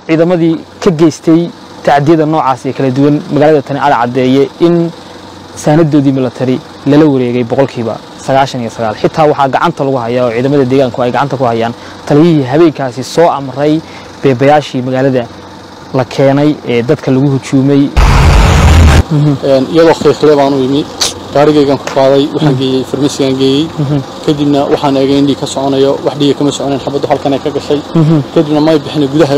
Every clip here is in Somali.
ciidamadii ka geystay tacdiyada noocaas ee kala duwan magaalada tani ala caddeeye in saanadoodii military lala wareegay boqolkiiba sagaashan iyo sagaal xitaa waxaa gacanta lagu hayaa oo ciidamada deegaanku ay gacanta ku hayaan taliyihii habeenkaasi soo amray beebayaashii magaalada la keenay ee dadka lagu hujuumay iyadoo khiikhlee baan u imi gaarigaygan ku qaaday waxaan geeyey farmasigan geeyey kadibna waxaan eegay in dhiig ka soconayo wax dhiiga kama soconayn xabaddu halkan ay ka gashay kadibna may bixina gudaha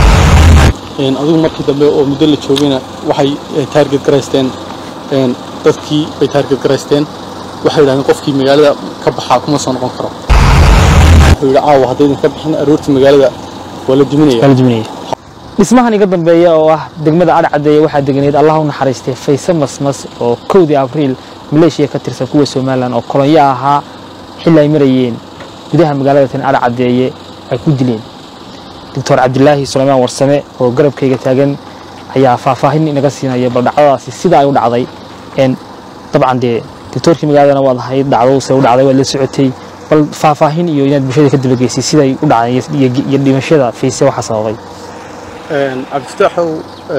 adigu markii dambe oo muddo la joogayna waxay taarget garaysteen dadkii bay taarget garaysteen waxay yidhahdeen qofkii magaalada ka baxaa kuma soo noqon karo wuxuu yidhi caawa haddaydan ka bixin aroortii magaalada waa la duminaya dhismahan iga dambeeya oo ah degmada adh caddeeye waxaa deganeyd allah u naxariistay fayse masmas oo kowdii abriil maleeshiya ka tirsan kuwa somalilan oo kolonyo ahaa xilli ay marayeen gudaha magaalada tan adh caddeeye ay ku dileen doctor cabdilaahi sulaymaan warsame oo garabkayga taagan ayaa faahfaahin inaga siinaya bal dhacdadaasi sida ay u dhacday dabcan dee doctoorkii magaaladana waad ahayd dhacdo se u dhacday waad la socotay bal faahfaahin iyo inaad bulshada ka dabageysay siday u dhacday iyo dhimashada fayse waxaa sababay cabdifataaxow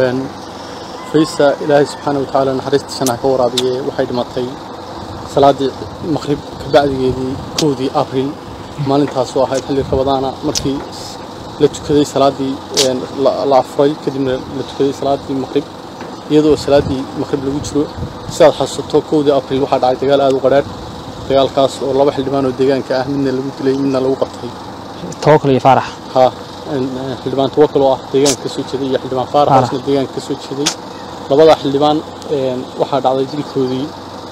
faysa ilaahay subxaana watacaala naxariista shanaha ka waraabiye waxay dhimatay salaaddii maqrib kabacdigeedii kowdii abriil maalintaasoo ahayd xilli rabadaana markii la tukaday salaaddii la afuray kadibna la tukaday salaaddii maqrib iyadoo salaaddii maqrib lagu jiro sidaad xasuusato kowdii abriil waxaa dhacay dagaal aad u qadhaadh dagaalkaas oo laba xildhibaan oo deegaanka ah midna lagu dilay midna lagu qabtay tawakal iyo faarax ha xildhibaan tawakal oo ah deegaanka ka soo jeeday iyo xildhibaan faaraxaasna deegaanka ka soo jeeday labada xildhibaan waxaa dhacday dilkoodii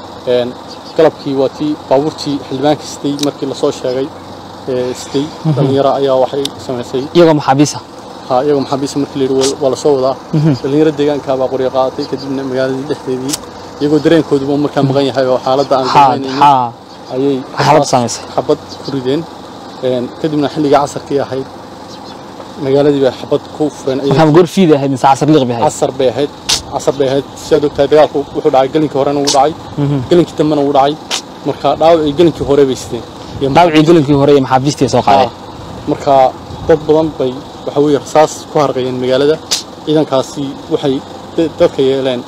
galabkii waa tii baabuurtii xildhibaanka sitay markii lasoo sheegay sitay dhallinyaro ayaa waxay samaysay iyagoo maxaabiisa ha iyagoo maxaabiisa markii layidhi waa lasoo wadaa dhallinyaro deegaanka baa qoryo qaadatay kadibna magaaladii dhexdeedii iyagoo dareenkooduba markaa maqan yahay oo xaaladda aan garanaynin ayay xabad ku rideen kadibna xilligii casarkii ahayd magaaladii bay xabad ku fureen gorfiid ahayd mise casar liiq bay ahayd casar bay ahayd casar bay ahayd sidaad ogtahay dagaalku wuxuu dhacay gelinkii horena wuu dhacay gelinkii dambena wuu dhacay marka dhaawacii gelinkii hore bay sideen dhaawacii gelinkii hore iyo maxaabiistii soo qaaday marka dad badan bay waxa weeye rasaas ku harqayeen magaalada ciidankaasi waxay dadka yeeleen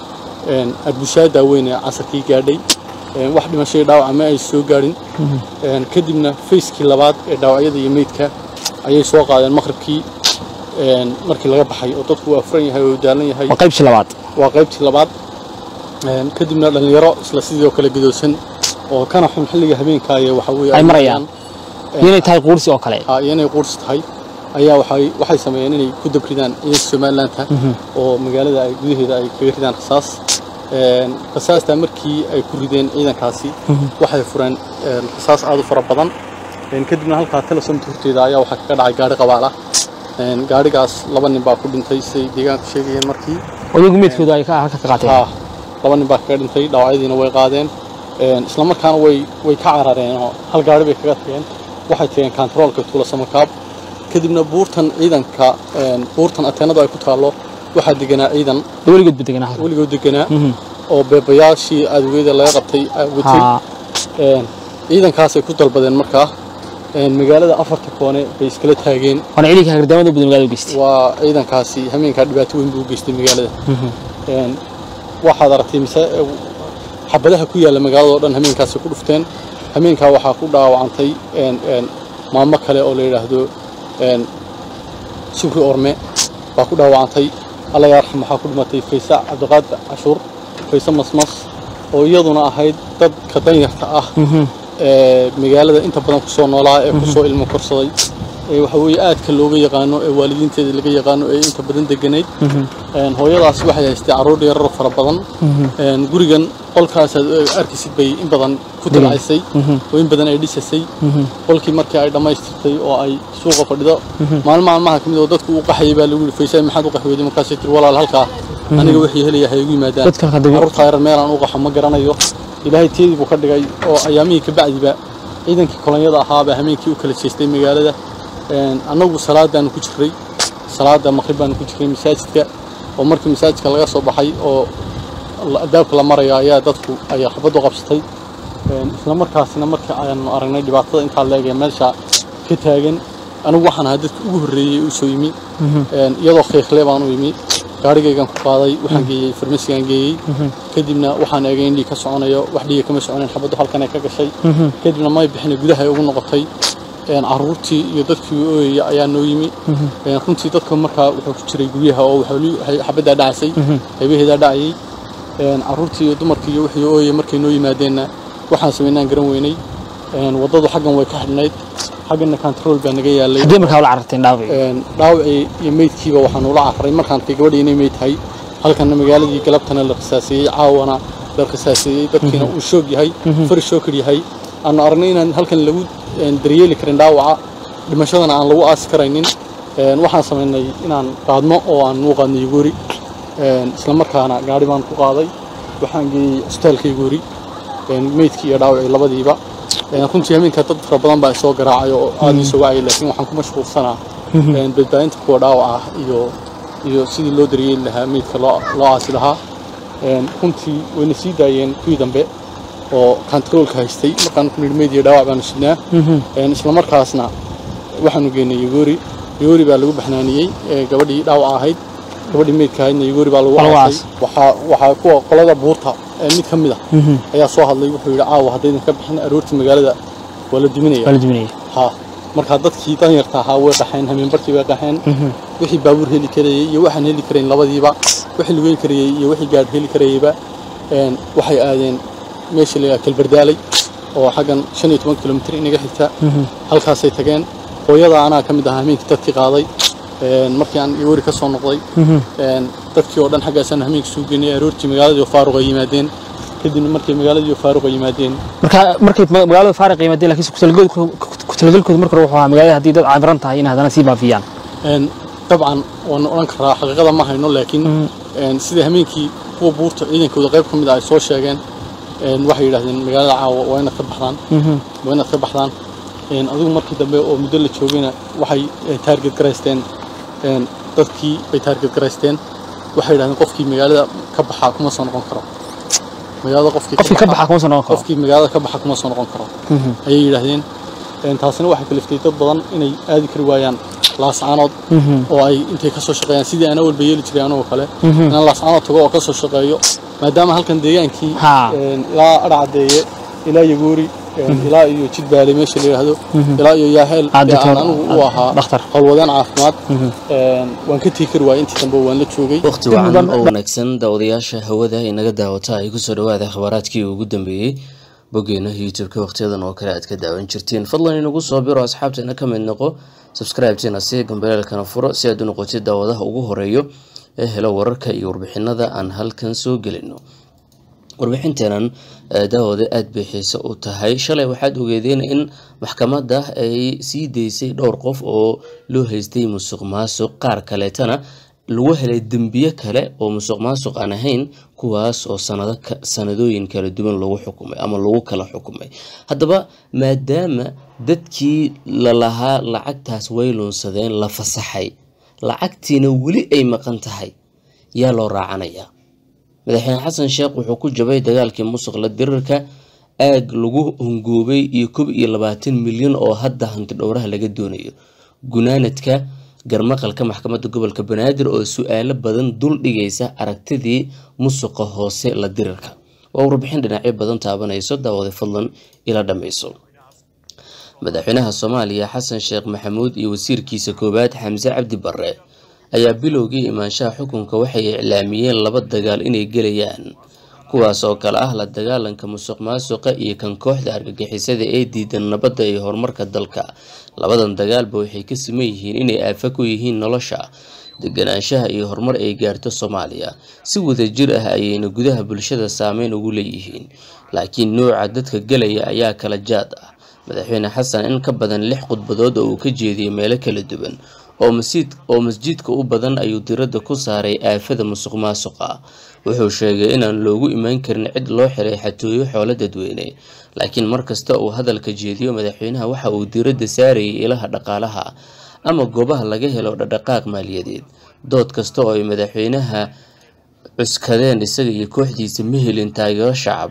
arbushaada weyn ee casarkii gaadhay wax dhimashadii dhaawaca ma ay soo gaadhin kadibna fayskii labaad ee dhaawacyada iyo meydka ayay soo qaadeen maqribkii markii laga baxay oo dadku waa furan yahay oo daalan yahay waa qaybtii labaad waa qaybtii labaad kadibna dhallinyaro isla sidoo kale gadoosan oo kana xun xilliga habeenkaaye waxa weeye ay marayaan inay tahay quursi oo kale ha iyo inay quursi tahay ayaa waxay waxay sameeyeen inay ku dabridaan ciidanka somalilandta oo magaalada ay gudaheeda ay kaga ridaan rasaas rasaastaa markii ay ku rideen ciidankaasi waxay fureen rasaas aad u fara badan kadibna halkaa telesomta horteeda ayaa waxaa kaga dhacay gaari qabaal ah gaarigaas laba nin baa ku dhintay siday deegaanku sheegayeen markii odagu meedkooda ay halka ka qaateen ha laba nin baa kaga dhintay dhaawacyadiina way qaadeen isla markaana way way ka carareen oo hal gaari bay kaga tageen waxay tageen kantaroolka tuula samakaab kadibna buurtan ciidanka buurtan ateenadu ay ku taallo waxaa deganaa ciidan weligoodba deganaa weligood deganaa oo beebayaashii aadweeda laga qabtay watay ciidankaasay ku dalbadeen markaa magaalada afarta koone bay iskala taageen waana ciidanka hagardaamada badan magaalada u geystay waa ciidankaasi hameenkaa dhibaato weyn buu u geystay magaalada waxaad aragtay mise xabadaha ku yaalla magaalada oo dhan hameenkaasi ku dhufteen hameenkaa waxaa ku dhaawacantay maamo kale oo la yidhaahdo shukri orme baa ku dhaawacantay alla yaarxam waxaa ku dhimatay faysa cabdiqaadir cashuur fayse masmas oo iyaduna ahayd dadka danyarta ah ee magaalada inta badan kusoo noolaa ee kusoo ilmo korsaday ee waxa weeye aadka looga yaqaano ee waalidiinteeda laga yaqaano ee inta badan deganayd hooyadaas waxay haystay carruur yarar fara badan gurigan qolkaasaad arkaysid bay in badan ku dilcaysay oo in badan ay dhisasay qolkii markii ay dhammaystirtay oo ay suuqa fadhido maalin maalmaha ka mid oo dadku u qaxayay baa lagu yidhi faysay maxaad u qaxweyday markaasay tiri walaal halkaa aniga wixii helaya ha igu yimaadaan carruurtaa yarar meelaan u qaxo ma garanayo ilaahay teedii buu ka dhigay oo ayaamihii ka bacdiba ciidankii kolonyada ahaabaa hameenkii u kala jeestay magaalada annagu salaadaanu ku jirray salaada maqrib baanu ku jirray masaajidka oo markii masaajidka laga soo baxay oo albaabka la maraya ayaa dadku ayaa xabaddu qabsatay isla markaasina markii aanu aragnay dhibaatada intaa leegee meesha ka taagan anigu waxaan ahaa dadka ugu horreeyey u soo yimi Een, iyadoo khiiqle baan u yimi gaarigaygan ku qaaday waxaan geeyey farmasigaan geeyey kadibna waxaan eegay in dhiig ka soconayo wax dhiiga kama soconayn xabaddu halkan ay ka gashay kadibna may bixin gudaha ay ugu noqotay Een, carruurtii iyo dadkii ooyaya ayaa noo yimi Een, runtii dadka markaa wuxuu ku jiray guryaha oo waxaa- waxay- xabaddaa dhacaysay qaybaheedaa dhacayay Een, carruurtii iyo dumarkii iyo wixii ooyaya markay noo yimaadeenna waxaan samaynaan garan weynay Een, waddadu xaggan way ka xidhnayd xagganna control baa naga yaalay haddii markaa ula cararteen dhaawacii Een, dhaawacii iyo meydkiiba waxaan ula carray markaan arkay gabadhii inay meyd tahay halkanna magaaladii galabtana la qisaaseeyey caawana la qisaaseeyey dadkiina uu shoog yahay fari shookar yahay aanu aragnay inaan halkan lagu een, daryeeli karin dhaawaca dhimashadana aan lagu aasi karaynin Een, waxaan samaynay inaan qaadno oo aan u qaadno yugoori Een, isla markaana gaari baan ku qaaday waxaan geeyey cusbitaalka yugoori Een, meydkii iyo dhaawacii labadiiba Een, runtii habeenkaa dad fara badan baa isoo garaacay oo aad ii soo wacayay laakiin waxaan ku mashquulsanaa Een, badbaadinta kuwa dhaawaca ah iyo iyo sidii loo daryeeli lahaa meydka loo loo aasi lahaa Een, runtii wayna sii daayeen kuwii dambe oo kantaroolka haystay markaan ku nidhi meyd iyo dhaawac baanu sidnaa Een, isla markaasna waxaanu geynay yugoori yugoori baa lagu baxnaaniyey ee, gabadhii dhaawaca ahayd gabadhii meydka ahaydna yugoori baa lagu Waa lagu aasay waxaa waxaa kuwa qolada buurta ee mid ka mid ah ayaa soo hadlay wuxuu yidhi caawa haddaydan ka bixin aroortii magaalada waa la duminaya waa la duminayay ha markaa dadkii danyarta ahaa way qaxeen hameenbarkii bay qaxeen wixii baabuur heli karayey iyo waxaan heli karayn labadiiba wixii lugeyn karayey iyo wixii gaadh heli karayeyba een, waxay aadeen meesha la yidhaha kalbardaalay oo xaggan shan iyo toban kilomitir inaga xigta halkaasay tageen hooyada anaa ka mid ahaa hameenkii dadkii qaaday Een, markii aan iwari ka soo noqday Een, dadkii oo dhan xaggaasaan hameenkii suu geynay aroortii magaaladii oo faaruq ay yimaadeen kadibna markii magaaladii oo faaruq ay yimaadeen marka markay ma- magaalada faariq yimaadeen laakiin ku-talagalkooda ku-talagalkooda marka hore wuxuu ahaa magaalada haddii dad caabiran tahay in haddana sii baafiyaan Een, dabcan waan odhan karaa xaqiiqada ma hayno laakiin een, sida hameenkii kuwa buurta ciidankooda qayb ka mid ah ay soo sheegeen een, waxay yidhaahdeen magaalada caawa waa inaad ka baxdaan waa inaad ka baxdaan Een, adigu markii dambe oo muddo la joogayna waxay eh, taarget garaysteen een, dadkii bay taarget garaysteen waxay yidhahdeen qofkii magaalada ka baxaa kuma soo noqon karo magaalada qofkii qofkii ka baxa kuma soo noqon karo qofkii magaalada ka baxa kuma soo noqon karo ayay yidhaahdeen Een, taasina waxay kaliftay dad badan inay aadi kari waayaan laascaanood oo ay intay kasoo shaqeeyaan sidii aan awalba yeeli jiray anagoo kale inaan laascaanood tago oo kasoo shaqeeyo maadaama halkan deegaankii Ha. een, ilaa adhacadeeye ilaa yagoori een, ilaa iyo jidbaale meesha la yidhaahdo ilaa iyo yaaheel Ah, ee doctor, aan anigu u ah, ahaa dhakhtar. howlwadeen caafimaad Een, waan ka tegi kari waayay intii dambe waan la joogay waqti wacan oo wanaagsan daawadayaasha hawada inaga daawata ay kusoo dhawaada akhbaaraadkii ugu dambeeyey boggeena youtube-ka waqtiyadan oo kale aad ka daawan jirtiin fadlan inagu soo biro asxaabteena ka mid noqo subscribe-teena si gambaleelkana furo si aad u noqotid daawadaha ugu horeeyo ee helo wararka iyo warbixinada aan halkan soo gelino warbixinteenan eh, daawada aada bay xiise u tahay shalay waxaad ogeedeen in maxkamadda ay sii daysay dhowr qof oo loo haystay musuq maasuq qaar kaleetana lagu helay dembiye kale oo musuq maasuq aan ahayn kuwaas oo sanado ka- sanadooyin kala duwan lagu xukumay ama lagu kala xukumay haddaba maadaama dadkii lalahaa lacagtaas way lunsadeen la fasaxay lacagtiina weli ay maqan tahay yaa loo raacanayaa madaxweyne xasan sheekh wuxuu ku jabay dagaalkii musuqla dirirka aag lagu hungoobay iyo kob iyo labaatan milyan oo hadda hanti dhowraha laga doonayo gunaanadka garmaqalka maxkamadda gobolka banaadir oo su-aalo badan dul dhigaysa aragtidii musuqa hoose la dirirka waa warbixin dhinacyo badan taabanayso daawada fadlan ila dhammayso madaxweynaha soomaaliya xasan sheekh maxamuud iyo wasiirkiisa koowaad xamse cabdi barre ayaa bilowgii imaanshaha xukunka waxay iclaamiyeen laba dagaal inay gelayaan kuwaas oo kale ah la dagaalanka musuq maasuqa iyo kan kooxda argagixisada ee diidan nabadda iyo horumarka dalka labadan dagaalba waxay ka siman yihiin inay aafa ku yihiin nolosha deganaanshaha iyo horumar ay gaarto soomaaliya si wadajir ah ayayna gudaha bulshada saameyn ugu leeyihiin laakiin nooca dadka gelaya ayaa kala jaad ah madaxweyne xasan in ka badan lix khudbadood oo uu ka jeediyey meelo kala duwan oo masiid oo masjidka u badan ayuu diradda ku saaray aafada musuq maasuqa wuxuu sheegay inaan loogu imaan karin cid loo xiray xatooyo xoolo dadweyne laakiin markasta uu hadalka jeediyo madaxweynaha waxa uu diradda saarayay ilaha dhaqaalaha ama goobaha laga helo dhaqdhaqaaq maaliyadeed dood kasta oo ay madaxweynaha cuskadeen isaga iyo kooxdiisa ma helin taageero shacab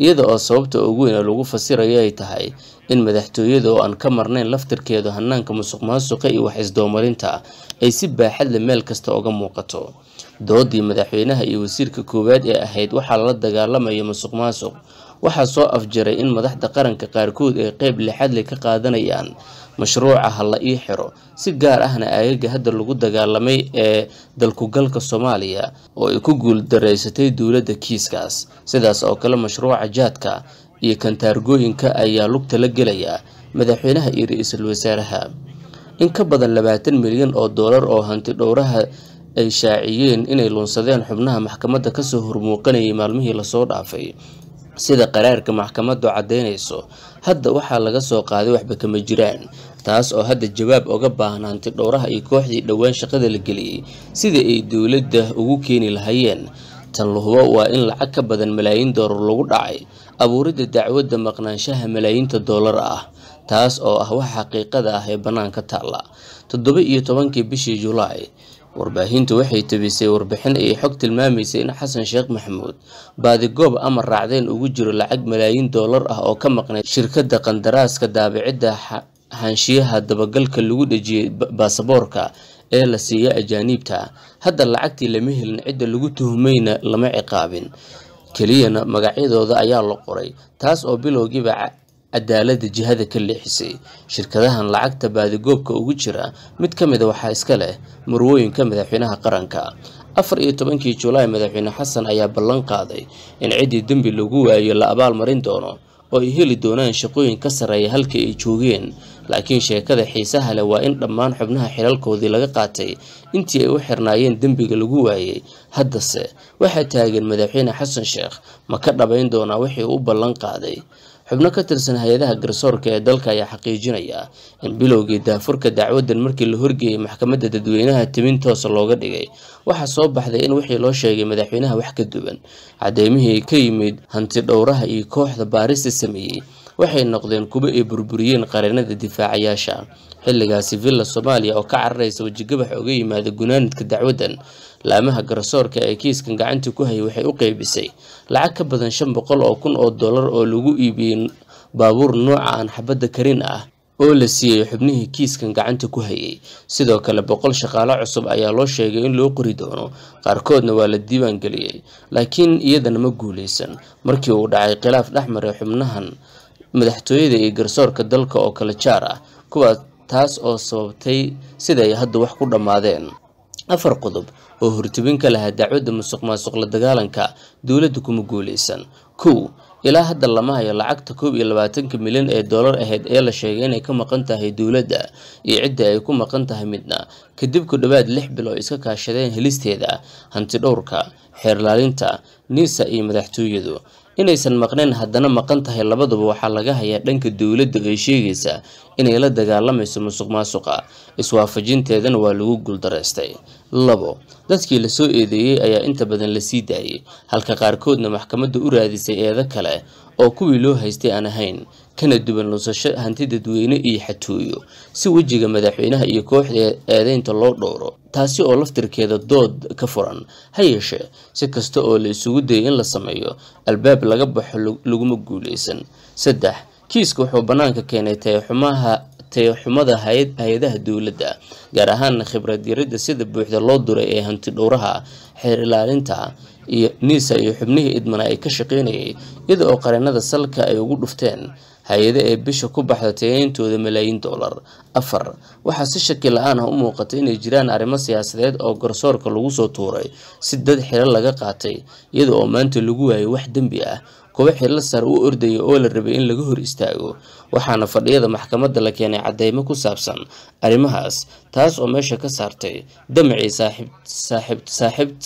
iyada oo sababta ugu weyn ee lagu fasirayo ay tahay in madaxtooyada oo aan ka marnayn laftirkeedu hanaanka musuq maasuqa iyo wax isdoomarinta ay si baaxadle meel kasta uga muuqato doodii madaxweynaha iyo wasiirka koowaad ee ahayd waxaa lala dagaalamaya musuq maasuq waxaa soo afjaray in madaxda qaranka qaarkood ay qeyb lixadle ka qaadanayaan mashruuca ha la ii xiro si gaar ahna aagaga hadda lagu dagaalamay ee dalkugalka soomaaliya oo ay ku guuldareysatay dowladda kiiskaas sidaas oo kale mashruuca jaadka iyo kantaargooyinka ayaa lugta la gelaya madaxweynaha iyo ra-iisul wasaaraha in ka badan labaatan milyan oo doolar oo hanti dhowraha ay shaaciyeen inay lunsadeen xubnaha maxkamadda kasoo hormuuqanayay maalmihii lasoo dhaafay sida qaraarka maxkamaddu caddaynayso hadda waxaa laga soo qaaday waxba kama jiraan taas oo hadda jawaab oga baahan hanti dhowraha iyo kooxdii dhowaan shaqada la geliyey sida ay dowladda ugu keeni lahayeen tan lahubo waa in lacag ka badan malaayiin doolar lagu dhacay abuuridda dacwadda maqnaanshaha malaayiinta doolar ah taas oo ah wax xaqiiqada ah ee bannaanka taalla toddoba iyo tobankii bishii julaay warbaahintu waxay tabisay warbixin ay xog tilmaamaysay in xasan sheekh maxamuud baadigoob amar raacdeen ugu jiro lacag malaayiin doolar ah oo ka maqnayd shirkadda qandaraaska daabicidda xaanshiyaha dabagalka lagu dhejiyey baasaboorka ee la siiya ajaaniibta hadda lacagtii lama helin cidda lagu tuhmayna lama ciqaabin keliyana magacyadooda ayaa la qoray taas oo bilowgiiba cadaaladda jihada ka leexisay shirkadahan lacagta baadigoobka ugu jira mid ka mid a waxaa iska leh marwooyinka madaxweynaha qaranka afar iyo tobankii julaay madaxweyne xasan ayaa ballan qaaday in ciddii dembi lagu waayo la abaalmarin doono oo ay heli doonaan shaqooyin ka sarreeya halka ay joogeen laakiin sheekada xiisaha leh waa in dhammaan xubnaha xilalkoodii laga qaatay intii ay u xirnaayeen dembiga lagu waayey haddase waxaa taagan madaxweyne xasan sheekh ma ka dhabayn doonaa wixii u ballan qaaday xubno ka tirsan hay-adaha garsoorka ee dalka ayaa xaqiijinaya in bilowgii daafurka dacwaddan markii la horgeeyey maxkamadda dadweynaha timin toosa looga dhigay waxaa soo baxday in wixii loo sheegay madaxweynaha wax ka duwan caddeymihii ka yimid hanti dhowraha iyo kooxda baarista sameeyey waxay noqdeen kuwo ay burburiyeen qareenada difaacayaasha xilligaasi villa soomaaliya oo ka cararaysa wejigabax uga yimaada gunaanidka dacwaddan laamaha garsoorka ee kiiskan gacanta ku hayay waxay u qeybisay lacag ka badan shan boqol oo kun oo dollar oo lagu iibiyey baabuur nooca aan xabadda karin ah oo la siiyey xubnihii kiiskan gacanta ku hayay sidoo kale boqol shaqaalo cusub ayaa loo sheegay in loo qori doono qaarkoodna waa la diiwaan geliyey laakiin iyadana ma guuleysan markii uu dhacay khilaaf dhexmaray xubnahan madaxtooyada iyo garsoorka dalka oo kala jaar ah kuwaas taas oo sababtay sida ay hadda wax ku dhammaadeen afar qodob oo hortubin ka lahaa dacwadda musuq maasuq la dagaalanka dowladda kuma guuleysan kow ilaa hadda lama hayo lacagta koob iyo labaatanka milyan ee doolar ahayd ee la sheegay inay ka maqan tahay dowladda iyo cidda ay ku maqan tahay midna kadib ku dhowaad lix bil oo iska kaashadeen helisteeda hanti dhowrka xeerlaalinta niisa iyo madaxtooyadu inaysan maqnayn haddana maqan tahay labaduba waxaa laga hayaa dhanka dowladda ee sheegaysa inay la dagaalamayso musuq maasuqa iswaafajinteedana waa lagu guuldaraystay labo dadkii lasoo eedeeyey ayaa inta badan la sii daayey halka qaarkoodna maxkamadda u raadisay eedo kale oo kuwii loo haystay aan ahayn kana duwan lusasho hanti dadweyne iyo xatooyo si wejiga madaxweynaha iyo kooxda eedeynta loo dhowro taasi oo laftirkeeda dood ka furan ha yeeshee si kasta oo la isugu dayay in la sameeyo albaab laga baxo laguma guuleysan saddex kiiska wuxuu bannaanka keenay tayaxumaha tayaxumada hay-adaha dowladda gaar ahaana khibrad yaridda sida buuxda loo duray ee hanti dhowraha xeer ilaalinta iyo niisa iyo xubnihii idmana ay ka shaqeynayay iyada oo qareenada salka ay ugu dhufteen hay-ado ee bisha ku baxda tayayntooda malaayiin doolar afar waxaa si shaki la-aan ah u muuqata inay jiraan arrimo siyaasadeed oo garsoorka lagu soo tuuray si dad xilo laga qaatay iyada oo maanta lagu waayay wax dembi ah kuwa xillo sare u ordaya oo la rabay in laga hor istaago waxaana fadhiyada maxkamadda la keenay cadeymo ku saabsan arrimahaas taas oo meesha ka saartay damacii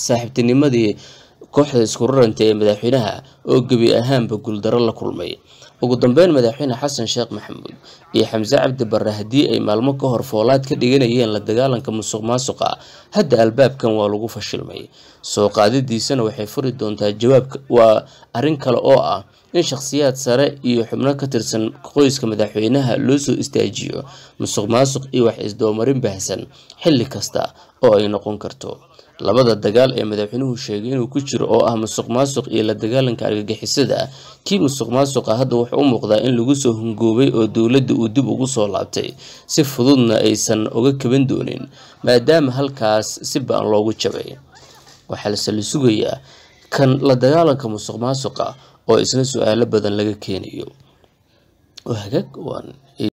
saaxiibtinimadii kooxda isku raranta ee madaxweynaha oo gebi ahaanba guuldaro la kulmay ugu dambeyn madaxweyne xasan sheekh maxamuud iyo xamse cabdi barre haddii ay maalmo ka hor foolaad ka dhiganayeen la dagaalanka musuq maasuqa hadda albaabkan waa lagu fashilmay soo qaadidiisana waxay furi doontaa jawaabka waa arrin kale oo ah in shakhsiyaad sare iyo xubno ka tirsan qoyska madaxweynaha loo soo istaajiyo musuq maasuq iyo wax isdoomarin baahsan xilli kasta oo ay noqon karto labada dagaal ee madaxweynuhu sheegay inuu ku jiro oo ah musuq maasuq iyo la dagaalanka argagixisada kii musuq maasuqa hadda wuxuu u muuqdaa in lagu soo hungoobay oo dowladda uu dib ugu soo laabtay si fududna aysan uga kaban doonin maadaama halkaas si ba-an loogu jabay waxaa lase la sugayaa kan la dagaalanka musuq maasuqa oo isna su-aalo badan laga keenayo hagaag waan